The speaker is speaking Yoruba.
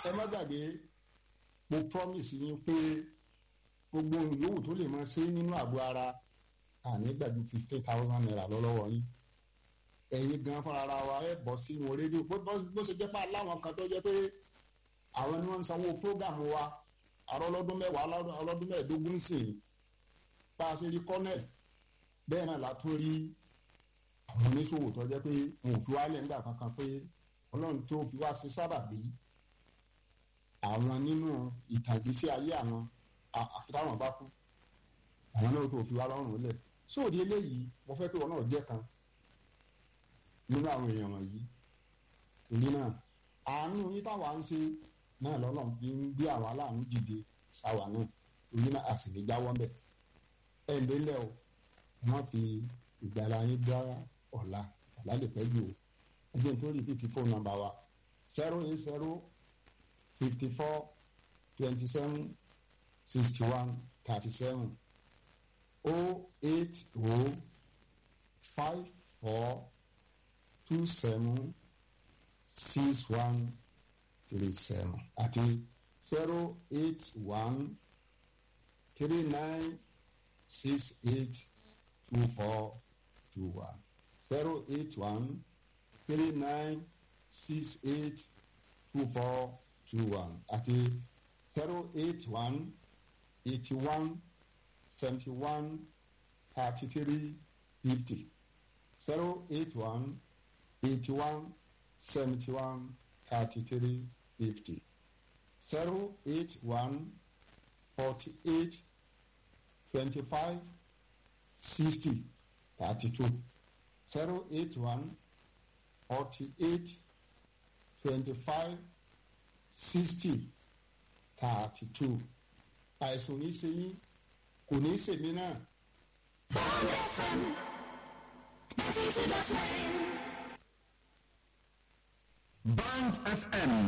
ẹ má gbàgbé mo promise yín pé gbogbo yòówù tó lè máa ṣe nínú àgọ́ ara àní gbàgbé fifteen thousand naira lọ́wọ́ yín ẹ̀yin gan fúnra ara wa ẹ̀ bọ́ sínú rédíò bó ṣe jẹ́ pé aláwọn kan tó jẹ́ pé àwọn ni wọ́n ń sanwó prógàmù wa àrọ́ ọlọ́dún mẹ́wàá ọlọ́dún mẹ́ẹ̀ẹ́dógún sì bá a ṣe rí kọ́nẹ̀lì bẹ́ẹ̀ náà la tún rí àwọn oníṣòwò tó jẹ́ pé wọn ò fi wálẹ̀ nígbà kankan pé ọlọ́run tó fi wá sí sábàbí àwọn nínú ìtàgísí ayé àwọn àfitáwọn bá kú àwọn náà tó fi wá lọ́rùn lẹ̀ sóòdì eléyìí mo fẹ́ pé wọn náà jẹ́ kan nínú àwọn èèyàn wọ̀nyí torí náà àánú yín táwa ń ṣe náà lọ́lọ́run fi ń gbé àwọn aláàánú dìde sáwà náà torí náà a sì lè jáwọ́ bẹ̀ ẹ̀ ń délẹ̀ o wọ́n fi ìgbàlá yín dá ọ̀la ọ̀la lè pẹ́ jù o ẹjẹ́ nítorí fífi fóònù nọ́mbà wa zero eight zero fifty four twenty seven sixty one thirty seven o eight o five four two seven six one three seven àti zero eight one three nine six eight two four two one zero eight one three nine six eight two four two one àti zero eight one eighty one seventy one thirty three fifty zero eight one eighty one seventy one thirty three fifty zero eight one forty eight twenty five sixty thirty two zero eight one forty eight twenty five sixty thirty two àìsàn ní í ṣe yín kò ní í ṣèmí náà. Bond FM, 92.9. Band FM